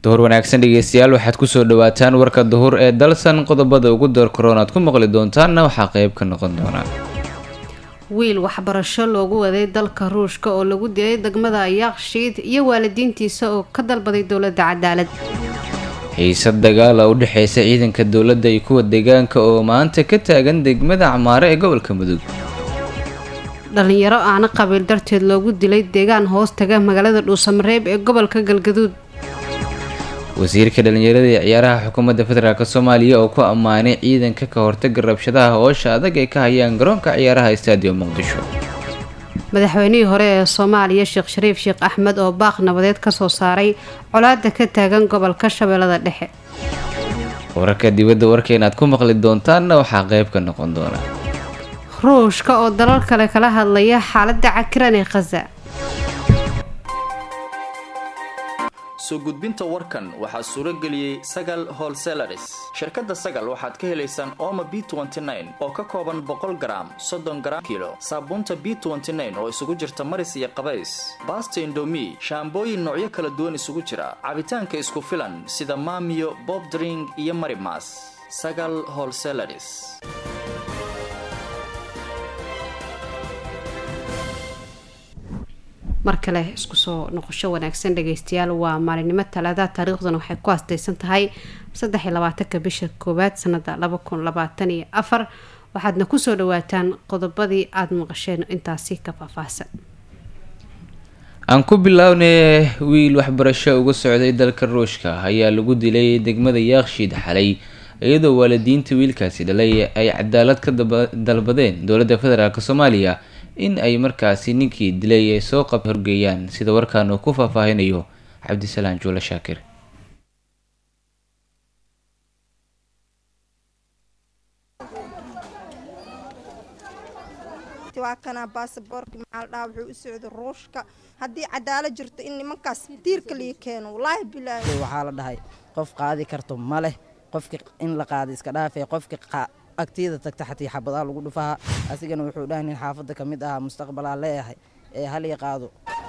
duhur wanaagsan dhegeystayaal waxaad kusoo dhawaataan warka duhur ee dalsan qodobada ugu door korona aad ku maqli doontaanna waxaa qeyb ka noqon doonaa wiil waxbarasho loogu waday dalka ruushka oo lagu dilay degmada yakshiid iyo waalidiintiisa oo ka dalbaday dowladda cadaalad xiisad dagaala u dhexeysa ciidanka dowladda iyo kuwa deegaanka oo maanta ka taagan degmada camaare ee gobolka mudug dhalinyaro aana qabiil darteed loogu dilay deegaan hoos taga magaalada dhuusamareeb ee gobolka galgaduud wasiirka dhalinyarada ee ciyaaraha xukuumadda federaalk soomaaliya oo ku ammaanay ciidanka ka hortaga rabshadaha hoosha adag ay ka hayaan garoonka ciyaaraha stadium muqdisho madaxweynihii hore ee soomaaliya sheekh shariif sheekh axmed oo baaq nabadeed kasoo saaray colaada ka taagan gobolka shabeellada dhexe wararka dibadda warkeena aad ku maqli doontaanna waxaa qeyb ka noqon doona ruushka oo dalal kale kala hadlaya xaaladda cakiran ee khaza soo gudbinta warkan waxaa suuro geliyey sagal holselaris shirkadda sagal waxaad ka helaysaan ooma b oo ka kooban boqol garaam soddon garaam kilo saabuunta b oo isugu jirta maris iyo qabays baasta indomi shaambooyin noocyo kala duwan isugu jira cabitaanka isku filan sida maamiyo bobdring iyo marimas sagal holselaris mar kale isku soo noqosho wanaagsan dhageystayaal waa maalinimo talaada taariikhduna waxay ku astaysan tahay saddex iyo labaatanka bisha koowaad sanada laba kun labaatan iyo afar waxaadna kusoo dhawaataan qodobadii aada maqasheen intaasi ka faahfaahsan aan ku bilownay wiil waxbarasho uga socday dalka ruushka ayaa lagu dilay degmada yaakshiid xalay iyadoo waalidiinta wiilkaasi dhalay ay cadaalad ka dalbadeen dowladda federaalk soomaaliya in ay markaasi ninkii dilay ay soo qab horgeeyaan sida warkaan uu ku faahfaahinayo cabdisalaan juule shaakir waa kanaa baasaboorka maxaa la dhahaa wuxuu u socday ruushka haddii cadaalad jirto in nimankaas tiirka lii keeno wallaahi bilaahi waxaa la dhahay qof qaadi karto ma leh qofki in la qaada iska dhaafee qofki agtiyada tagta xatii xabadaa lagu dhufaha asigana wuxuu dhahay nin xaafadda ka mid ahaa mustaqbalaa leeyahay ee halii qaado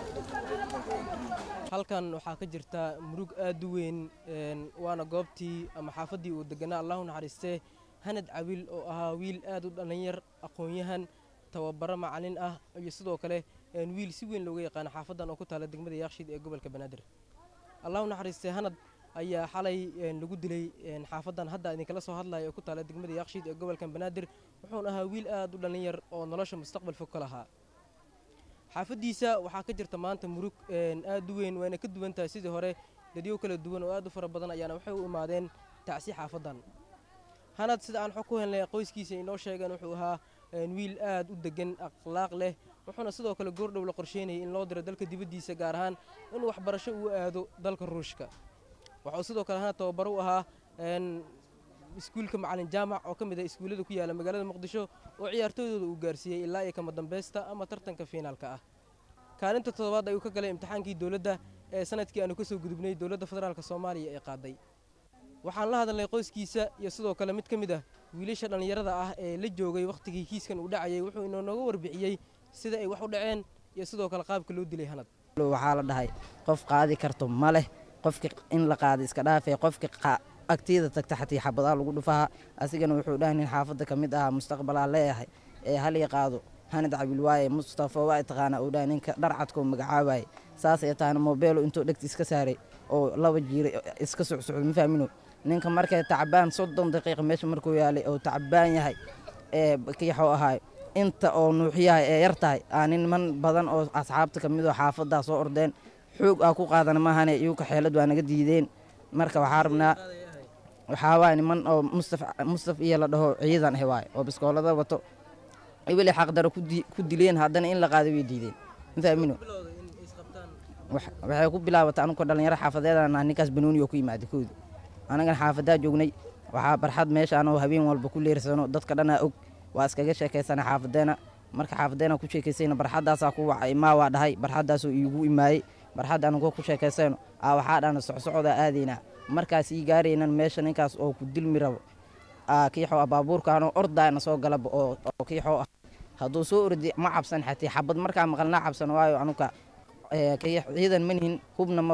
halkan waxaa ka jirta murug aad u weyn waana goobtii ama xaafaddii uu deganaa allahu naxariistee hanad cawiil oo ahaa wiil aad u dhallinyar aqoon-yahan tababaro macalin ah iyo sidoo kale wiil si weyn looga yaqaano xaafaddan oo ku taala degmada yaakshiid ee gobolka banaadir allahu naxariistee hanad ayaa xalay lagu dilay xaafaddan hadda idinkala soo hadlaya oo ku taala degmada yaakshiid ee gobolkan banaadir wuxuuna ahaa wiil aad u dhallinyar oo nolosha mustaqbal fog ka lahaa xaafaddiisa waxaa ka jirta maanta murug aad u weyn wayna ka duwan tahay sidii hore dadyo kala duwan oo aad u fara badan ayaana waxay u imaadeen tacsi xaafaddan hanad sida aan xog ku helnay qoyskiisa inoo sheegeen wuxuu ahaa wiil aad u degan akhlaaq leh wuxuuna sidoo kale goordhow la qorsheynayay in loo diro dalka dibaddiisa gaar ahaan inuu waxbarasho uu aado dalka ruushka waxauu sidoo kale hana tababaro u ahaa iskuulka macalin jaamac oo ka mid ah iskuullada ku yaala magaalada muqdisho oo ciyaartooydooda uu gaarsiiyey ilaa iyo kama dambaysta ama tartanka fiinaalka ah kaalinta toddobaad ayuu ka galay imtixaankii dowladda ee sanadkii aanu ka soo gudubnay dowladda federaalk soomaaliya ee qaaday waxaan la hadalnay qoyskiisa iyo sidoo kale mid ka mid ah wiilasha dhallinyarada ah ee la joogay wakhtigii kiiskan uu dhacayay wuxuu inooga warbixiyey sida ay wax u dhaceen iyo sidoo kale qaabka loo dilay hanad waxaa la dhahay qof qaadi karto ma leh qofki in la qaada iska dhaafee qofki agtiyada tagta xatii xabadaa lagu dhufaha asigana wuxuu dhahay nin xaafadda ka mid ahaa mustaqbalaa leeyahay ee halii qaado hanad cabil waaye mustafa waa taqaanaa uu dhahay ninka dharcadkoo magacaabaye saasay tahana mobeelo intuu dhegta iska saaray oo laba jiira iska socsocdo ma fahmino ninka markay tacbaan soddon daqiiqa meesha markuu yaalay oo tacbaan yahay ee kiixoo ahaay inta oo nuuxiyahay ee yar tahay aa niman badan oo asxaabta ka mid oo xaafaddaa soo ordeen xoog aa ku qaadana maahane iyuka xeelad waa naga diideen marka waxaa rabnaa waxaa waay niman oo mustaf mustaf iyo la dhaho ciidan ah waay oo biskoolada wato weli xaqdaro ku dileen haddana in la qaado way diideen ma fahmino waxay ku bilaabatay anugu dhalinyaro xaafadeedana ninkaas banooni oo ku yimaada kooda anagana xaafadaa joognay waxaa barxad meesha anoo habeen walba ku leersano dadka dhanaa og waa iskaga sheekaysana xaafadeena marka xaafadeena ku sheekaysayna barxaddaasaa ku wacay maa waa dhahay barxaddaasoo iigu imaayey barxadda anugoo ku sheekaysayno aa waxaa dhana socsocdaa aadaynaa markaas ii gaaraynan meesha ninkaas oo ku dilmi rabo kiixoo ah baabuurkaanoo ordaana soo galaba oo kiixoo ah hadduu soo ordi ma cabsan xatee xabad markaa maqalnaa cabsan waayo anuka ciidan manihin hubna ma wadan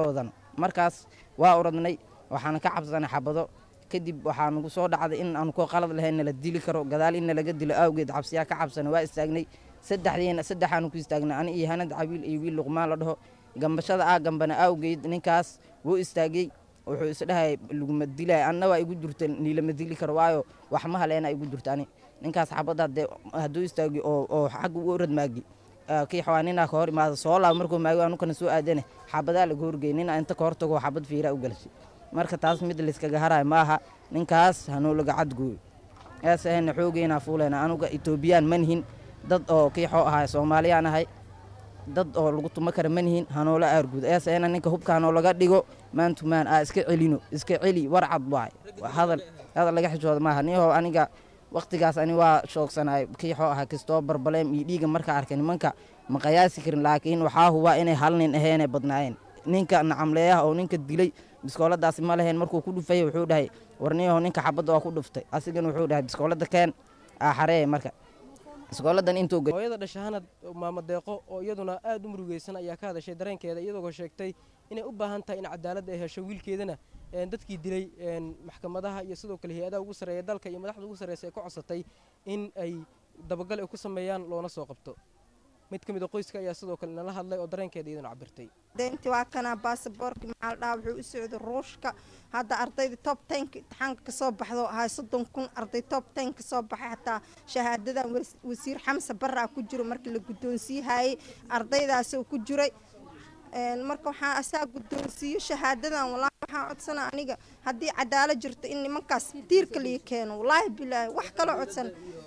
markaas waa oradnay waxaana ka cabsanay xabado kadib waxaa nagu soo dhacday in aanu koo qalad lahayn nala dili karo gadaal in nalaga dilo awgeed cabsiyaa ka cabsanay waa istaagnay saddexdiina saddexaanu ku istaagnay ani iyo hanad cabiil iyo wiil luqmaan la dhaho gambashada ah gambana awgeed ninkaas wuu istaagay wuxuu isdhahay laguma dilay anna waa igu jirta niilama dili karo waayo wax ma haleena igu jirta ani ninkaas xabadda hadee hadduu istaagi oo oo xagga u orad maagi kii xawaa ninaa ka hor imaada soo laab markuu maagi anukana soo aadane xabadaa laga horgey nina inta ka hortago xabad fiiraa u galashay marka taas mid layskaga harayo ma aha ninkaas hanuulaga cadgooyo ees ahayna xoogeynaa fuuleyna anuga etoobiyaan manihin dad oo kiixoo ahay soomaaliyaan ahay dad oo lagu tuma kara manihin hanoola aarguud ees ahayna ninka hubka hanoo laga dhigo maantumaan aa iska celino iska celi warcad waay hadal hadal laga xishooda maaha niyahow aniga waktigaas ani waa shoogsanaay kiixoo ahaa kistoo barbaleem iyo dhiiga markaa arkay nimanka ma qayaasi karin laakiin waxaa hubaa inay hal nin aheenay badnaayeen ninka nacamleeyaha oo ninka dilay biskooladaasi ma lahayn markuu ku dhufaya wuxuu dhahay warniyaho ninka xabadda waa ku dhuftay asigana wuxuu dhahay biskoolada keen aaxareeye marka biskooladan intuu hooyada dhashahanad maamo deeqo oo iyaduna aad u murugeysan ayaa ka hadashay dareenkeeda iyadoo sheegtay inay u baahan tahay in cadaalad ay hesho wiilkeedana dadkii dilay maxkamadaha iyo sidoo kale hay-adaha ugu sarreeya dalka iyo madaxda ugu sarreysa ay ka codsatay in ay dabagal ay ku sameeyaan loona soo qabto mid ka mid a qoyska ayaa sidoo kale nala hadlay oo dareenkeeda iyaduna cabirtay deynti waa kana baasaboorki maxaa la dhahaa wuxuu u socday ruushka hadda ardayda top tenka imtixaanka kasoo baxdo ahay soddon kun arday top ten kasoo baxay xataa shahaadadan wasiir xamse barraa ku jiro markii la guddoonsiihayey ardaydaasoo ku jiray marka waxaa asaa guddoonsiiyo shahaadadan walaahi waxaan codsana aniga haddii cadaalad jirto in nimankaas diirka lii keeno walaahi bilaahi wax kaloo codsan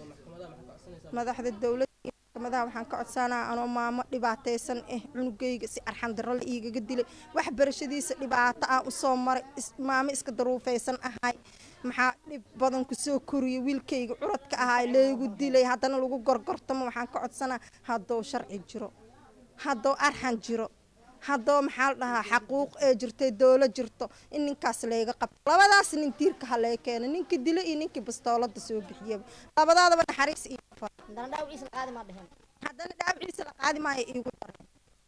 madaxda dowladda madaha waxaan ka codsanaa anoo maamo dhibaataysan ah cunugayga si arxandaro la iigaga dilay waxbarashadiisa dhibaato aan usoo maray maamo iska daruufaysan ahay maxaa dhib badan kusoo koriyay wiilkayga curadka ahaa laygu dilay haddana lagu gorgortamo waxaan ka codsanaa haddou sharci jiro haddou arxan jiro haddoo maxaa la dhahaa xaquuq ee jirtay dowlad jirto in ninkaas layga qabto labadaas nin diirka ha lee keeno ninkii dilo iyo ninkii bastoolada soo bixiyaba labadaadaba naxariis iyo haddana dhaawiciisa la qaadi maayo iigu dareen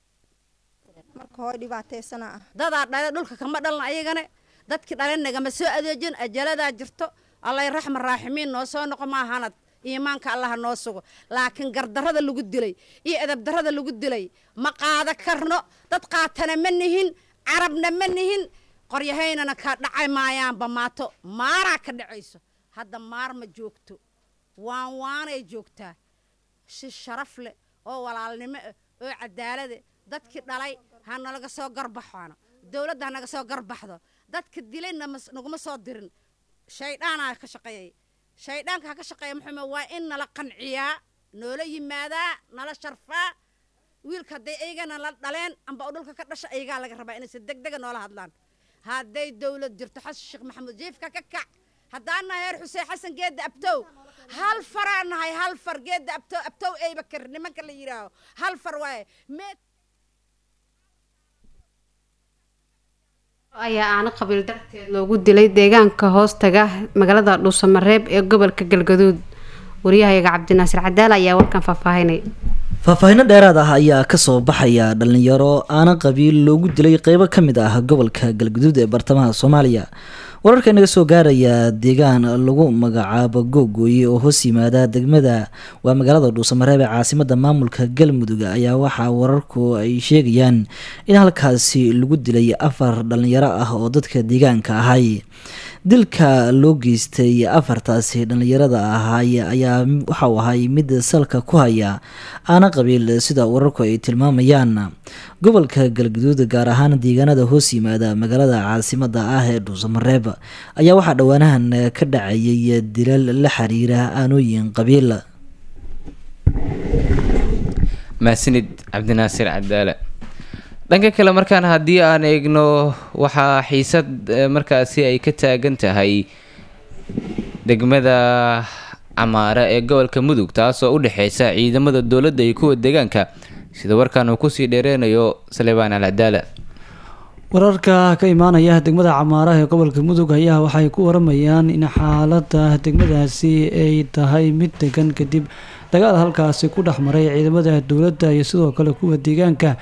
marka hooy dhibaataysana ah dadaa dhale dhulka kama dhalna ayagane dadkii dhale nagama soo adeejin ajaladaa jirto allay raxma raaximiin noo soo noqo maahanad iimaanka allaha noo sugo laakiin gardarrada lagu dilay iyo edabdarrada lagu dilay ma qaada karno dad qaatana ma nihin carabna ma nihin qoryahaynana ka dhacay maayaanba maato maaraa ka dhacayso hadda maar ma joogto waan waanay joogtaa si sharaf leh oo walaalnimo ah oo cadaalade dadkii dhalay ha nalaga soo garbaxaano dowladda ha naga soo garbaxdo dadka dilayna naguma soo dirin shaydhaanaa ka shaqeeyay shaydhaanka ha ka shaqeeya muxuume waa in nala qanciyaa noola yimaadaa nala sharfaa wiilka hadday aygana la dhaleen amba u dhulka ka dhasha aygaa laga rabaa inay si deg dega noola hadlaan hadday dowlad jirto xasan sheekh maxamuud jiifka ka kac haddaan nahay heer xuseen xasan geedda abtow hal faraa nahay hal far geedda abtow abtow eybakar nimanka la yidhaaho hal far waaye meed ayaa aana qabiil darteed loogu dilay deegaanka hoostaga magaalada dhuusamareeb ee gobolka galgaduud wariyahayaga cabdinaasir cadaal ayaa warkan faahfaahinay faahfaahinno dheeraad ah ayaa kasoo baxaya dhalinyaro aana qabiil loogu dilay qeybo ka mid ah gobolka galgaduud ee bartamaha soomaaliya wararka inaga soo gaaraya deegaan lagu magacaabo googooye oo hoos yimaada degmada waa magaalada dhuusamareeb ee caasimada maamulka galmudug ayaa waxaa wararku ay sheegayaan in halkaasi lagu dilay afar dhalinyaro ah oo dadka deegaanka ahay dilka loo geystay afartaasi dhalinyarada ahay ayaa waxauu ahay mid salka ku haya aana qabiil sida wararku ay tilmaamayaan gobolka galgaduud gaar ahaan deegaanada hoos yimaada magaalada caasimada ah ee dhuusamareeb ayaa waxaa dhowaanahan ka dhacayay dilal la xiriira aanooyin qabiil mahadsanid cabdinaasir cadaale dhanka kale markaan haddii aan eegno waxaa xiisad markaasi ay ka taagan tahay degmada camaare ee gobolka mudug taasoo u dhexeysa ciidamada dowladda iyo kuwa deegaanka sida warkaan uu kusii dheereynayo salebaan al cadaala wararka ka imaanaya degmada camaaraha ee gobolka mudug ayaa waxay ku waramayaan in xaalada degmadaasi ay tahay mid degan kadib dagaal halkaasi ku dhex maray ciidamada dowladda iyo sidoo kale kuwa deegaanka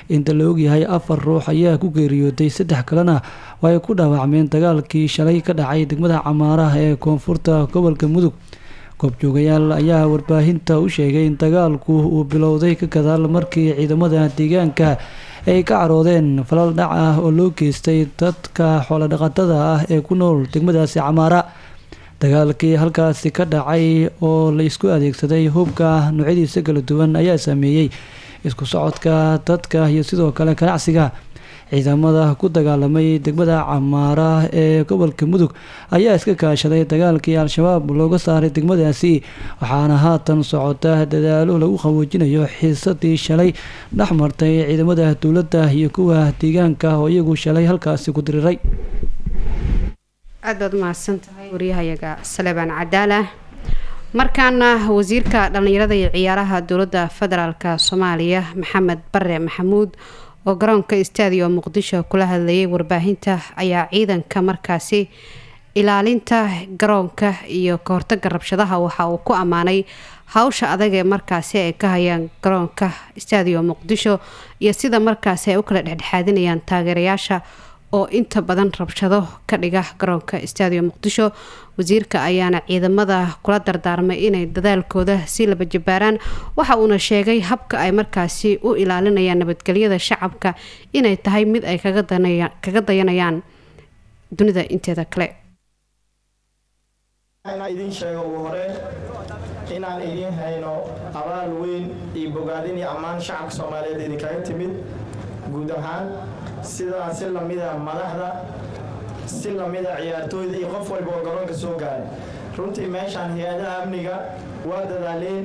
inta la ogyahay afar ruux ayaa ku geeriyooday saddex kalena oo ay ku dhaawacmeen dagaalkii shalay ka dhacay degmada camaaraha ee koonfurta gobolka mudug goobjoogayaal ayaa warbaahinta u sheegay in dagaalku uu bilowday ka gadaal markii ciidamada deegaanka ay ka caroodeen falal dhac ah oo loo geystay dadka xoolodhaqatada ah ee ku nool degmadaasi camaara dagaalkii halkaasi ka dhacay oo la isku adeegsaday hubka noocyadiisa kala duwan ayaa saameeyey isku socodka dadka iyo sidoo kale ganacsiga ciidamada ku dagaalamay degmada camaara ee gobolka mudug ayaa iska kaashaday dagaalkii al-shabaab looga saaray degmadaasi waxaana haatan socota dadaalo lagu qaboojinayo xiisadii shalay dhex martay ciidamada dowladda iyo kuwa deegaanka oo iyagu shalay halkaasi ku diriray aad baad umahadsan tahay waryahayaga salebaan cadaala markaana wasiirka dhallinyarada iyo ciyaaraha dowladda federaalka soomaaliya maxamed bare maxamuud oo garoonka istaadiyo muqdisho kula hadlayay warbaahinta ayaa ciidanka markaasi ilaalinta garoonka iyo kahortaga rabshadaha waxa uu ku ammaanay hawsha adag ee markaasi ay ka hayaan garoonka istaadiyo muqdisho iyo sida markaasi ay u kala dhexdhexaadinayaan taageerayaasha oo inta badan rabshado ka dhiga garoonka istaadiyo muqdisho wasiirka ayaana ciidamada kula dardaarmay inay dadaalkooda si laba jabaaraan waxa uuna sheegay habka ay markaasi u ilaalinayaan nabadgelyada shacabka inay tahay mid ay kaga dayanayaan dunida inteeda kale inaan idiin sheego ugu hore inaan idiin hayno abaal weyn iyo bogaadin iyo ammaan shacabka soomaaliyeed idinkaga timid guud ahaan sidaa si lamida madaxda si lamida ciyaartooyda iyo qof walba oo garoonka soo gaaray runtii meeshaan hay-adaha amniga waa dadaaleen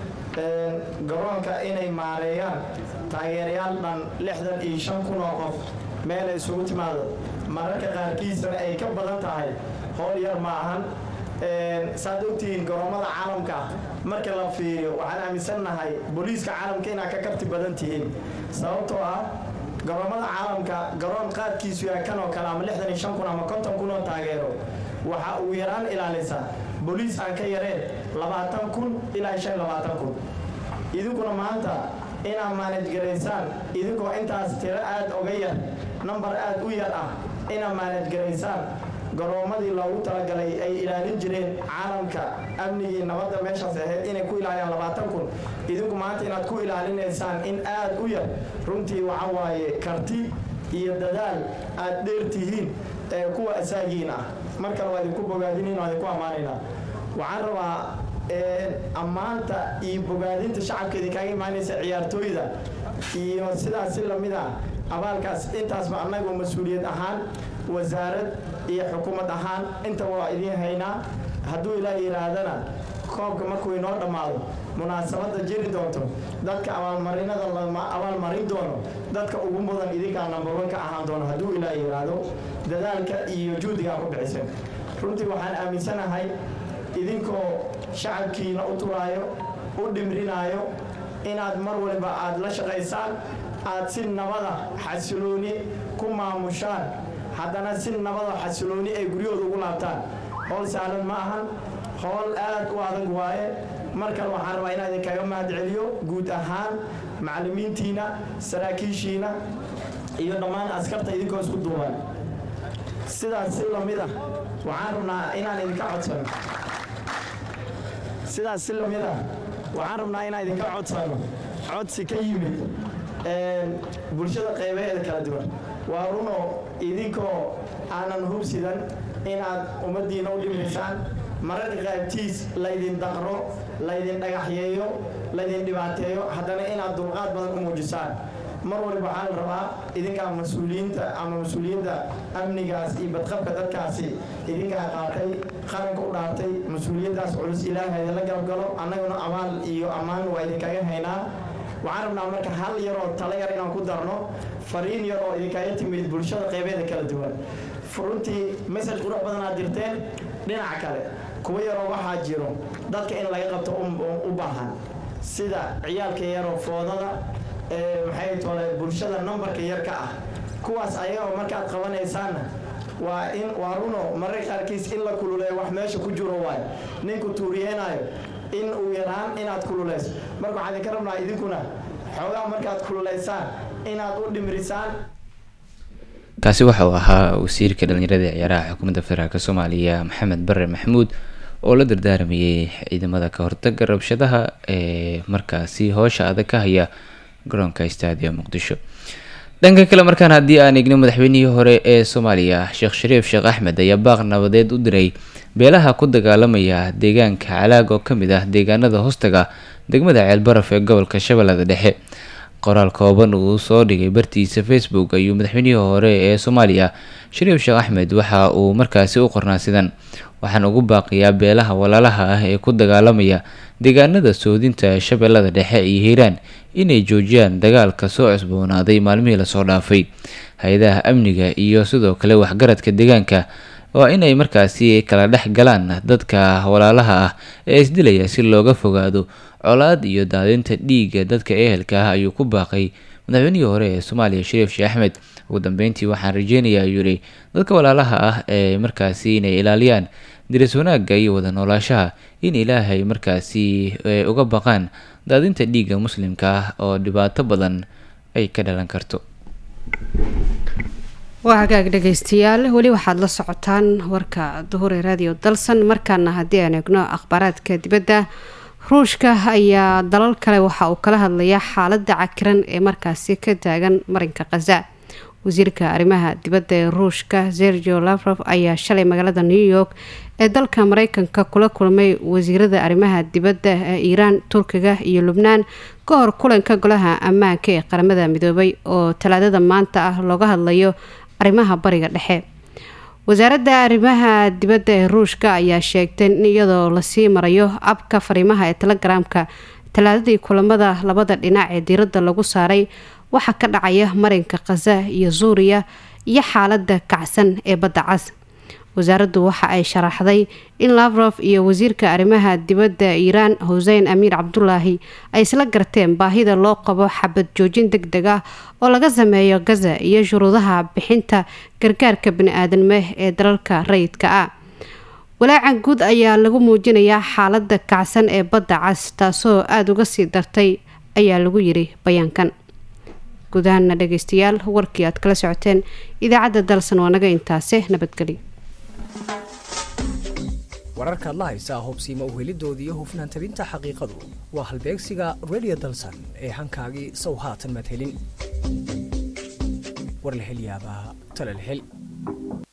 garoonka inay maareeyaan taageerayaal dhan lixdan iyo shan kun oo qof meel ay isugu timaado mararka qaarkiisana ay ka badan tahay howl yar ma ahan saad ogtihiin garoomada caalamka marka la fiiriyo waxaan aaminsannahay booliiska caalamka inaad ka karti badan tihiin sababtoo ah garoomada caalamka garoon qaadkiisu yahay kan oo kale ama lixdan iyo shan kun ama konton kun oo taageero waxa uu yaraan ilaalisa booliis aan ka yareen labaatan kun ilaa shan labaatan kun idinkuna maanta inaad maanajgaraysaan idinkoo intaas tiro aad oga yar nambar aad u yar ah inaad maanajgaraysaan garoomadii loogu talagalay ay ilaalin jireen caalamka amnigii nabadda meeshaas ahayd inay ku ilaaliyaan labaatan kun idinku maanta inaad ku ilaalinaysaan in aad u yar runtii waxa waaye karti iyo dadaal aad dheer tihiin ee kuwa asaagiin ah mar kale waa idinku bogaadinayn waa idinku ammaanaynaa waxaan rabaa ammaanta iyo bogaadinta shacabka idinkaaga imaanaysa ciyaartooyda iyo sidaas si lamid ah abaalkaas intaasba annagu mas-uuliyad ahaan wasaarad iyo xukuumad ahaan intaba waa idiin haynaa hadduu ilaa yidhaahdana koobka markuu inoo dhammaado munaasabadda jiri doonto dadka abaalmarinada lama abaalmarin doono dadka ugu mudan idinkaa nambarwan ka ahaan doono hadduu ilaa yidhaahdo dadaalka iyo juhdigaa ku bixisen runtii waxaan aaminsanahay idinkoo shacabkiina u turaayo u dhimrinaayo inaad mar waliba aad la shaqaysaan aad si nabada xasilooni ku maamushaan haddana si nabada xasilooni ay guryahooda ugu laabtaan howl sahlan ma ahan howl aad u adag waaye mar kale waxaan rabaa inaan idinkaga mahad celiyo guud ahaan macallimiintiina saraakiishiina iyo dhammaan askarta idinkoo isku duuban sidaas si lamid ah waxaan rabnaa inaan idinka codsano sidaas si lamid ah waxaan rabnaa inaan idinka codsano codsi ka yimid bulshada qaybaheeda kala duwan waa runo idinkoo aanan hubsidan inaad ummaddiina u dhimaysaan mararka qaybtiis laydin daqro laydin dhagaxyeeyo laydin dhibaateeyo haddana inaad dulqaad badan u muujisaan mar waliba waxaa la rabaa idinkaa mas-uuliyiinta ama mas-uuliyadda amnigaas iyo badqabka dadkaasi idinkaa qaatay qaranka u dhaartay mas-uuliyaddaas culus ilaahay la galgalo annaguna abaal iyo ammaan waa idinkaga haynaa waxaan rabnaa marka hal yaroo tala yar inaan ku darno fariin yar oo idinkaga timid bulshada qaybeeda kala duwan runtii message qurux badan aad dirteen dhinaca kale kuwa yaroo waxaa jiro dadka in laga qabto u baahan sida ciyaalka yaroo foodada maxay tole bulshada nambarka yar ka ah kuwaas ayagoo markaad qabanaysaanna waa in waa runo mararka qaarkiis in la kululeeyo wax meesha ku jiro waayo ninku tuuriyeenaayo in uu yaraan inaad kululeyso marka waxaan idinka rabnaa idinkuna xoogaa markaad kululaysaan inaad u dhimrisaan kaasi waxa uu ahaa wasiirka dhalinyarada ciyaaraha xukuumadda federaalk soomaaliya maxamed bare maxamuud oo la dardaaramayay ciidamada ka hortaga rabshadaha ee markaasi hoosha adag ka haya garoonka stadia muqdisho dhanka kale markaan haddii aan eegno madaxweynihii hore ee soomaaliya sheekh shariif sheekh axmed ayaa baaq nabadeed u diray beelaha ku dagaalamaya deegaanka calaag oo kamid ah deegaanada hoostaga degmada ceelbaraf ee gobolka shabeellada dhexe qoraal kooban uu soo dhigay bartiisa facebook ayuu madaxweynihii hore ee soomaaliya shariif sheekh axmed waxa uu markaasi u qornaa sidan waxaan ugu baaqiyaa beelaha walaalaha ah ee ku dagaalamaya deegaanada soodinta shabeellada dhexe iyo hiiraan inay joojiyaan dagaalka soo cusboonaaday maalmihii lasoo dhaafay hay-adaha amniga iyo sidoo kale waxgaradka deegaanka waa inay markaasi kala dhex galaan dadka walaalaha ah ee isdilaya si looga fogaado colaad iyo daadinta dhiigga dadka ehelka ah ayuu ku baaqay madaxweynihii hore ee soomaaliya shariif sheekh axmed ugu dambeyntii waxaan rajeynayaa ayuu yihi dadka walaalaha ah ee markaasi inay ilaaliyaan diris wanaagga iyo wada noolaashaha in ilaahay markaasi uga baqaan daadinta dhiigga muslimka ah oo dhibaato badan ay ka dhalan karto waa hagaag dhegeystayaal weli waxaad la socotaan warka duhure radio dalsan markaana haddii aan eegno akhbaaraadka dibadda ruushka ayaa dalal kale waxa uu kala hadlayaa xaaladda cakiran ee markaasi ka taagan marinka khaza wasiirka arrimaha dibadda ee ruushka sergio lavrof ayaa shalay magaalada new york ee dalka mareykanka kula kulmay wasiirada arrimaha dibadda ee iiraan turkiga iyo lubnaan ka hor kulanka golaha ammaanka ee qaramada midoobay oo talaadada maanta ah looga hadlayo arrimaha bariga dhexe wasaaradda arrimaha dibadda ee ruushka ayaa sheegtay in iyadoo lasii marayo abka fariimaha ee telegaraamka talaadadii kulamada labada dhinac ee diiradda lagu saaray waxaa ka dhacaya marinka khaza iyo suuriya iyo xaaladda kacsan ee badda cas wasaaraddu waxa ay sharaxday in lavrof iyo wasiirka arrimaha dibadda iiraan xusein amiir cabdulaahi ay isla garteen baahida loo qabo xabad joojin deg deg ah oo laga sameeyo gaza iyo shuruudaha bixinta gargaarka bani-aadanme ee dalalka rayidka ah walaacan guud ayaa lagu muujinayaa xaaladda kacsan ee badda cas taasoo aada uga sii dartay ayaa lagu yiri bayaankan guudahana dhageystayaal warkii aad kala socoteen idaacadda dalsan waa naga intaase nabadgelyo wararkaad la haysaa hubsiima uhelidoodii iyo hufnaan tabinta xaqiiqadu waa halbeegsiga radio dalsan ee hankaagii sow haatan madhelin war la hel yaabaa tala la hel